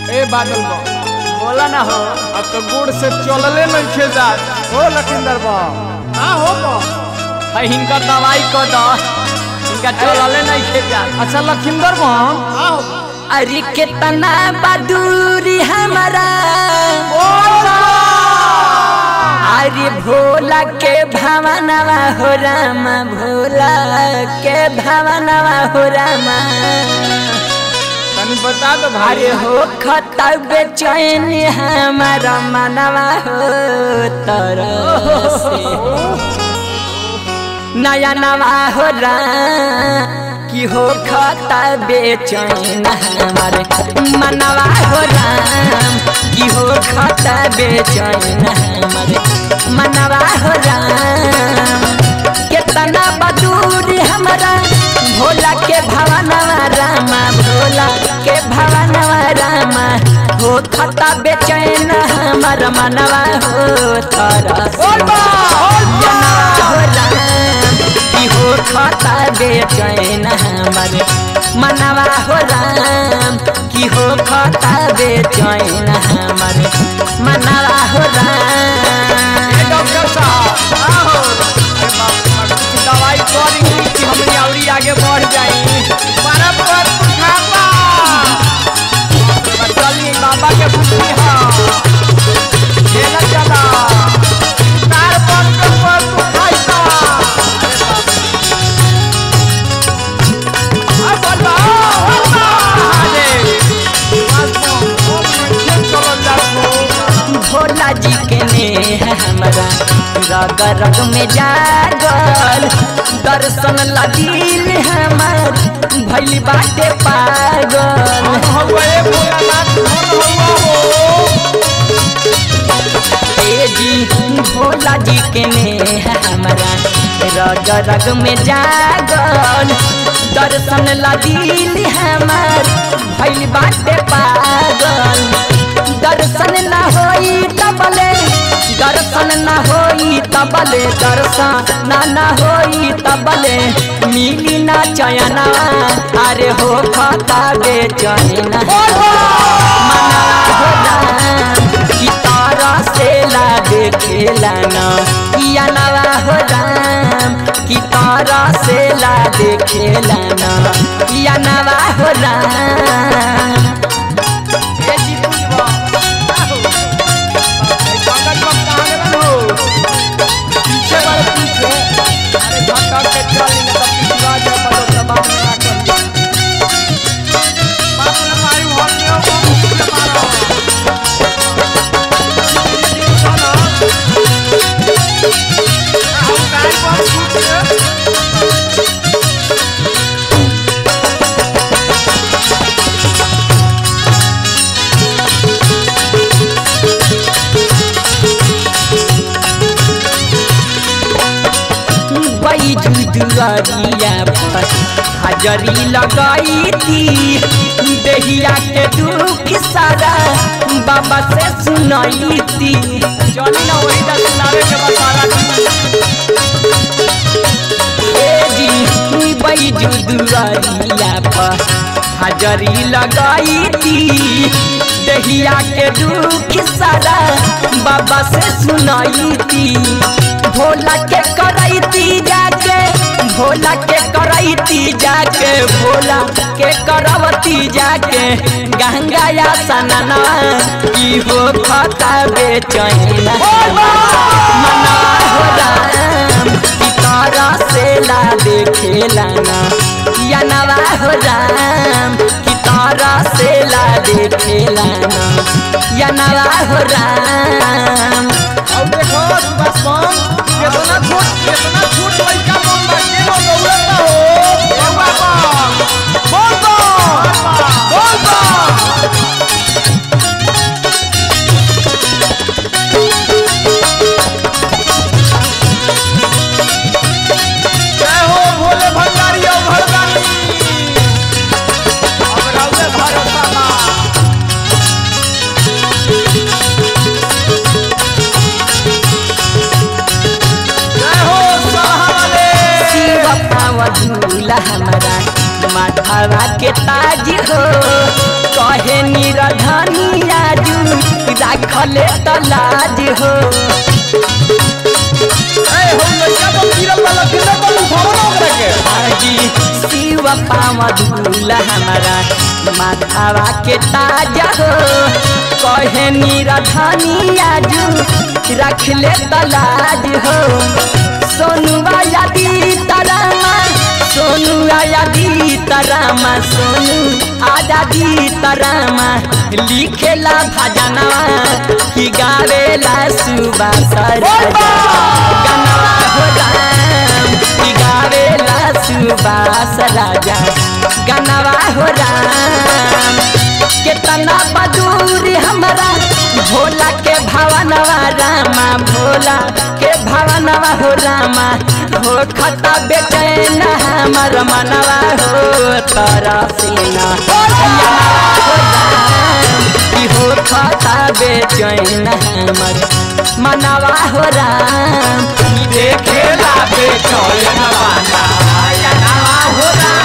ए बादल बा बोला ना हो अब तो गुड़ से चलले नहीं खे जात हो लखिंदर बा ना हो बा है हिनकर दवाई को दो इनका चलले नहीं खे जा अच्छा लखिंदर बा ना हो अरे कितना बदूरी हमारा अरे भोला के भावनवा हो रामा भोला के भावनवा हो रामा तनी बता दो भाई अरे हो खता बेचैन हमारा मनवा हो तरह से नया नवा हो रा कि हो खता बेचैन हमारे मनवा हो राम कि हो खता बेचैन हमारे मनवा हो राम कितना बदूर हमारा भोला के भवनवा रामा भोला के भवनवा रामा हो खता बेचैन हमारा मनवा हो तारा हो राम कि हो खता बेचैन हमारे मनवा हो राम कि हो खता बेचैन हमारे मनवा हो राम ए डॉक्टर साहब आहो अरे बाप रे बाप, कुछ दवाई करी कि हमनी औरी आगे बढ़ जाई मारा पर खापा चली बाबा के बुद्धि हा खेला चला तार पर के पर तू खाइता अरे बाप रे। आ बोलबा बोलबा अरे बस ओ खेल चलल जातो भोला जी के ने हमारा रग रग में जागल दर्शन लगिल हमार भैली बाटे पागल हवे भोलानाथ धन हवा हो ए जी भोला जी के ने हमारा रग रग में जागल दर्शन लगिल हमार भैली बाटे पागल दर्शन न होई तबले दर्शन न होई तबले दर्शन न न होई तबले मिली ना चयना अरे हो खता बेचैन मना हो राम कि तारा से ला देखेला ना या नवा हो राम कि तारा से ला देखेला ना या नवा हो राम ए जी पूछबा आहो ए पंकज बम कहां गेलन हो पीछे वाले पीछे अरे झटक के चल ने तब पिछवा जा पड़ो दबाव में ना कर बाप रे मारी होनियो बम से मारो आहो गाय बम छूट के बैजू दुआरिया पर हाजरी लगाई थी देहिया के दुख सारा बाबा से सुनाई थी चली ना वही दस लावे के बाद सारा ए जी बैजू दुआरिया पर हाजरी लगाई थी देहिया के दुख सारा बाबा से सुनाई थी भोला के करैती जाके भोला के करैती जाके भोला के करवती जाके गंगा या सनना की हो खता बेचैन मना हो राम की तारा से ला देखेला ना या नवा हो राम की तारा से ला देखेला ना या नवा हो राम अब देखो सुभाष बम कितना छोट कितना छोट लड़का बम बा के लो दौड़ता हो ए बाबा बोल बम बोल बम जय हो भोले भंडारी ओ भरदानी अब राउले भरोसा बा जय हो रखले तलाज हो ए हो लइका तो गिरल बा लखींदर बा उठाओ ना ओकरा के आजी शिव पावा दूल्हा हमारा माथावा के ताजा हो कहे निराधानी आजू रख ले तलाज हो सोनुआ यादी तरामा सोनू आयादी तरामा सोनू आजादी तरामा लिखेला भजनवा कि गावेला सुबास राजा गनवा हो राम कि गावेला सुबास राजा गनवा हो राम केतना बदूरी हमरा भोला के भवनवा रामा भोला के भवनवा हो रामा हो खता बेचैन हमर मनवा हो तोरा सीना हो राम कि हो खता बेचैन हमर मनवा हो राम देखेला बेचैन वाला मनवा हो राम